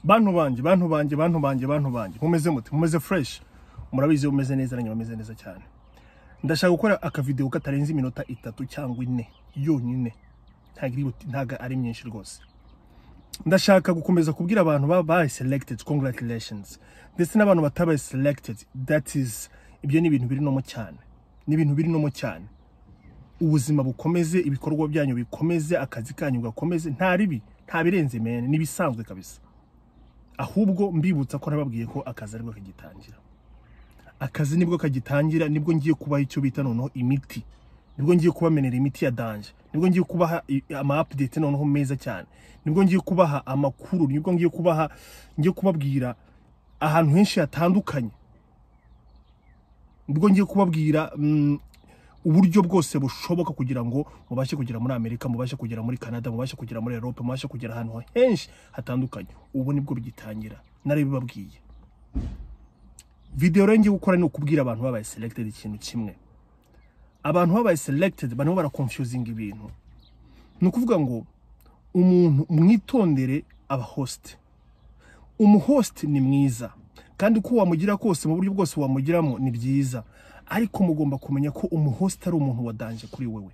bantu banjye bantu banjye bantu banjye bantu banjye mumeze muti mumeze fureshi murabizi umeze neza nanjye bameze neza cyane ndashaka gukora akavidewo katarenze iminota itatu cyangwa ine yonyine ntabwo irihuti ntabwo ari myinshi rwose ndashaka gukomeza kubwira abantu babaye selected congratulations ndetse n'abantu batabaye selected that is ibyo ni ibintu birinomo cyane ni ibintu birinomo cyane ubuzima bukomeze ibikorwa byanyu bikomeze akazi kanyu gakomeze nta ribi nta birenze mene n'ibisanzwe kabisa ahubwo mbibutsa ko nababwiye ko akazi aribwo kagitangira akazi nibwo kagitangira nibwo ngiye kubaha icyo bita noneho imiti nibwo ngiye kubamenera imiti ya danje nibwo ngiye kubaha i- ama update noneho meza cyane nibwo ngiye kubaha amakuru nibwo ngiye kubaha ngiye kubabwira ahantu henshi hatandukanye nibwo ngiye kubabwira mm, uburyo bwose bushoboka kugira ngo mubashe kugera muri amerika mubashe kugera muri canada mubashe kugera muri europe mubashe kugera ahantu henshi hatandukanye ubu nibwo bigitangira narabibabwiye videwo rero ngiye gukora ni ukubwira abantu babaye selected ikintu kimwe abantu babaye selected barimo barakonfuzinga ibintu ni ukuvuga ngo umuntu mwitondere aba host umuhost ni mwiza kandi uko wamugira kose mu buryo bwose wamugiramo ni byiza ariko mugomba kumenya ko umuhost ari umuntu wa danje kuri wewe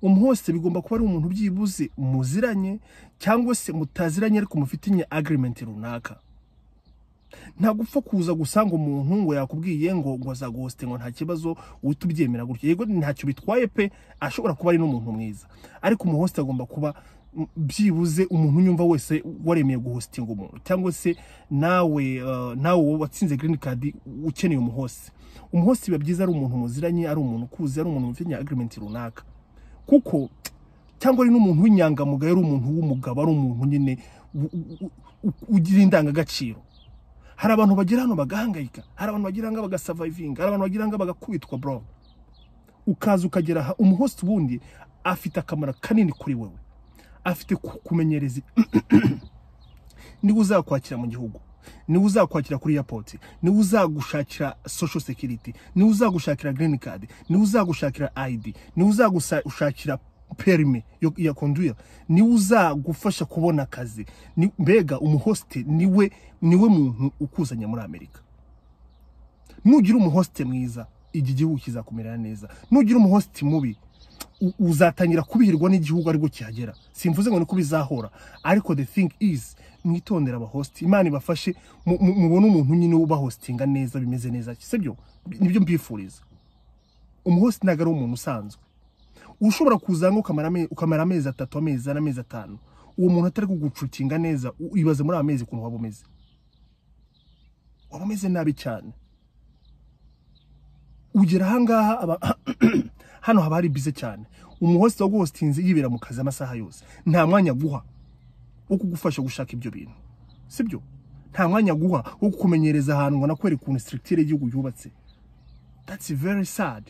umuhost bigomba kuba ari umuntu byibuze muziranye cyangwa se mutaziranye ariko mufitanye agreement runaka ntabwo upfa kuza gusanga umuntu ngo yakubwiye ngo ngo azaguhoste ngo nta kibazo uhita ubyemera gutyo yego ntacyo bitwaye pe ashobora kuba ari n'umuntu mwiza ariko umuhoste agomba kuba mm, byibuze umuntu unyumva wese waremeye guhostinga umuntu cyangwa se nawe eh, nawe wowe watsinze green card ukeneye umuhoste umuhoste biba byiza ari umuntu muziranye ari umuntu ukuze ari umuntu mufitanye agreement runaka kuko cyangwa ari n'umuntu w'inyangamugayo ari umuntu w'umugabo ari umuntu nyine u- u- u- u- ugira indangagaciro hari abantu bagera hano bagahangayika hari abantu bagera hano bagasavayivinga hari abantu bagera hano bagakubitwa bro ukaza ukagera aha umuhost ubundi afite akamaro kanini kuri wowe afite kukumenyereza niwe uzakwakira mu gihugu niwe uzakwakira kuri airport niwe uzagushakira social security niwe uzagushakira green card niwe uzagushakira id niwe uzagushakira perime yo- ya conduire niwe uzagufasha kubona akazi ni- mbega umuhoste niwe niwe muntu ukuzanya muri amerika nugira umuhoste mwiza iki gihugu kizakumerera neza nugira umuhoste mubi u- uzatangira kubihirwa n'igihugu aribwo kihagera simvuze ngo niko bizahora ariko the thing is mwitondera abahosti imana ibafashe mu- mu- mubone umuntu nyine ubahostinga neza bimeze neza sibyo nibyo mbifuriza umuhosti ntabwo ari umuntu usanzwe ushobora kuzanga ukamara ame- ukamara amezi atatu amezi ane amezi atanu uwo muntu atari kugucutinga neza u- ibaze muri aya mezi ukuntu waba umeze waba umeze nabi cyane ugera ahangaha aba- hano haba hari bize cyane umuhosi waguhostinze yibera mu kazi amasaha yose nta mwanya aguha wo kugufasha gushaka ibyo bintu sibyo nta mwanya aguha wo kukumenyereza ahantu ngo anakwereka ukuntu structure y'igihugu yubatse that's very sad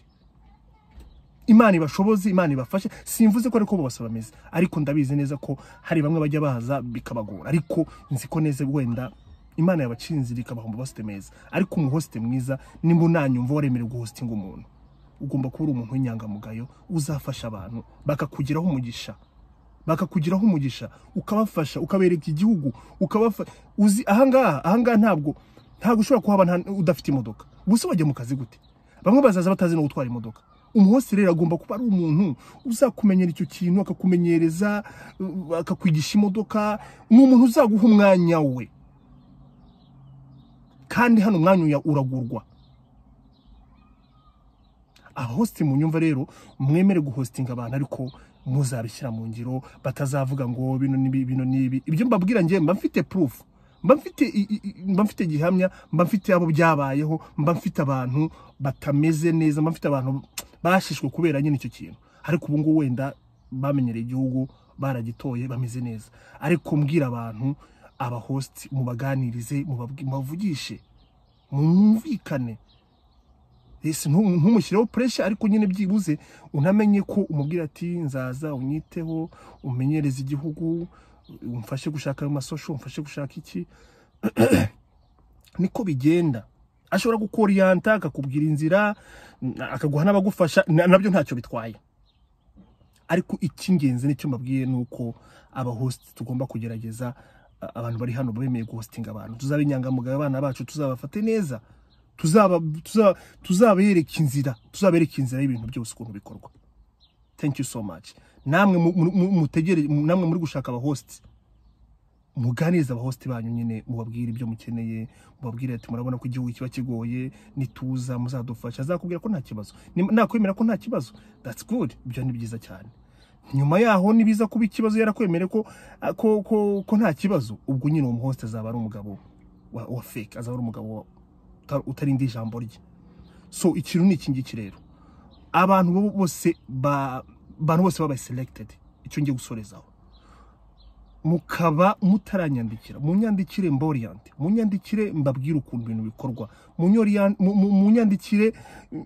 imana ibashoboze imana ibafashe simvuze ko ariko bose bameze ariko ndabizi neza ko hari bamwe bajya baza bikabagora ariko nzi ko neza wenda imana yabacinzira ikabaha umubasite meza ariko umuhosite mwiza nimba unanyumva waremerewe guhositinga umuntu ugomba kuba uri umuntu w'inyangamugayo uzafasha abantu bakakugiraho umugisha bakakugiraho umugisha ukabafasha ukabereka igihugu ukabafa uzi ahangaha ahangaha ntabwo ntabwo ushobora kuhaba nta- udafite imodoka gusa wajya mu kazi gute bamwe bazaza batazi no gutwara imodoka umuhosi rero agomba kuba ari umuntu uzakumenyera icyo kintu akakumenyereza uh, akakwigisha imodoka ni umuntu uzaguha umwanya we kandi hano umwanya uya- uragurwa abahositi mu nyumva rero mwemere guhositinga abantu ariko muzabishyira mu ngiro batazavuga ngo bino n'ibi bino n'ibi ibyo mbabwira njye mba mfite proof mba mfite i- i- i- mba mfite gihamya mba mfite abo byabayeho mba mfite abantu batameze neza mba mfite abantu bashishwe kubera nyine icyo kintu ariko ubu ngubu wenda bamenyereye igihugu baragitoye bameze neza ariko mbwira abantu abahositi mubaganirize mubabwi- mubavugishe mwumvikane ese ntu- ntumushyireho puresha ariko nyine byibuze unamenye ko umubwira ati nzaza unyiteho umenyereze igihugu umfashe gushaka ayo masosho umfashe gushaka iki niko bigenda ashobora gukoriyanta akakubwira inzira n- akaguha n'abagufasha na- nabyo ntacyo bitwaye ariko icy'ingenzi n'icyo mbabwiye ni uko abahositi tugomba kugerageza a- abantu bari hano bemeye guhositinga abantu tuzaba inyangamugayo abana bacu tuzabafate neza tuzaba tuza- tuzabereka inzira tuzabereka inzira y'ibintu byose ukuntu bikorwa thank you so much namwe mu- mu- mu- mutegere namwe muri gushaka abahositi muganiriza abahositi banyu nyine mubabwire ibyo mukeneye mubabwire ati murabona ko igihugu kiba kigoye nituza muzadufasha azakubwira ko nta kibazo Ni- nakwemera ko nta kibazo that's good ibyo ni byiza cyane nyuma yaho nibiza kuba ikibazo yarakwemere ko ko, ko ko nta kibazo ubwo nyine uwo muhositi azaba ari umugabo wa, wa fake azaba ari umugabo wa- uta- utarinda ijambo rye so ikintu ni iki ngiki rero abantu bo- bose ba abantu bose babaye selected icyo ngiye gusorezaho mukaba mutaranyandikira munyandikire mboriyante munyandikire mbabwire ukuntu ibintu bikorwa Munyoriyan- mu- mu- munyandikire mm,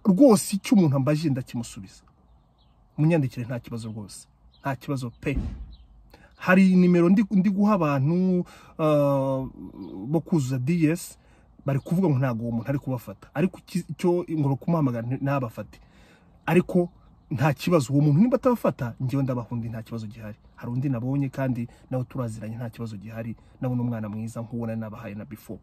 rwose icyo umuntu ambaje ndakimusubiza munyandikire nta kibazo rwose nta kibazo pe hari nimero ndi, ndi guha abantu ah, bo kuzuza DS bari kuvuga ngo ntabwo uwo muntu ari kubafata ariko iki- icyo ngo kumuhamagara ntabafate ariko nta kibazo uwo muntu niba atabafata njyewe ndabaha undi nta kibazo gihari hari undi nabonye kandi nawe turaziranye nta kibazo gihari nawe ni umwana mwiza nk'uwo nari nabahaye na before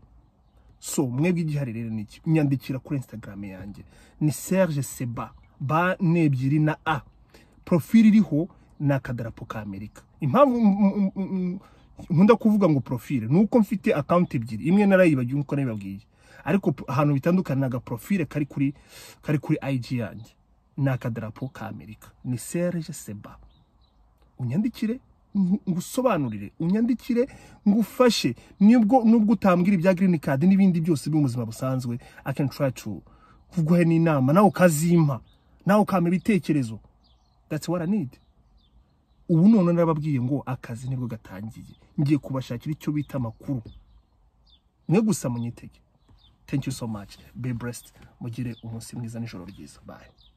so mwebwe igihari rero ni iki nyandikira kuri instagram yanjye ni serge seba ba ni ebyiri na a profili iriho ni akadarapo ka amerika impamvu mm, mm, mm, mm, nkunda kuvuga ngo profile ni uko mfite akawunti ebyiri imwe narayibagiwe nk'uko nabibabwiye ariko p- ahantu bitandukanye ni agaprofile kari kuri kari kuri ig yanjye ni akadarapo ka amerika ni serge seba unyandikire ngu- ngusobanurire unyandikire ngufashe nubwo nubwo utambwira ibya green card n'ibindi byose byo mu buzima busanzwe i can try to kuguha n'inama nawe ukazimpa nawe ukampa ibitekerezo that's what i need ubu none narababwiye ngo akazi nibwo gatangiye ngiye kubashakira icyo bita amakuru mwe gusa munyitege thank you so much be blessed mugire umunsi mwiza n'ijoro ryiza bye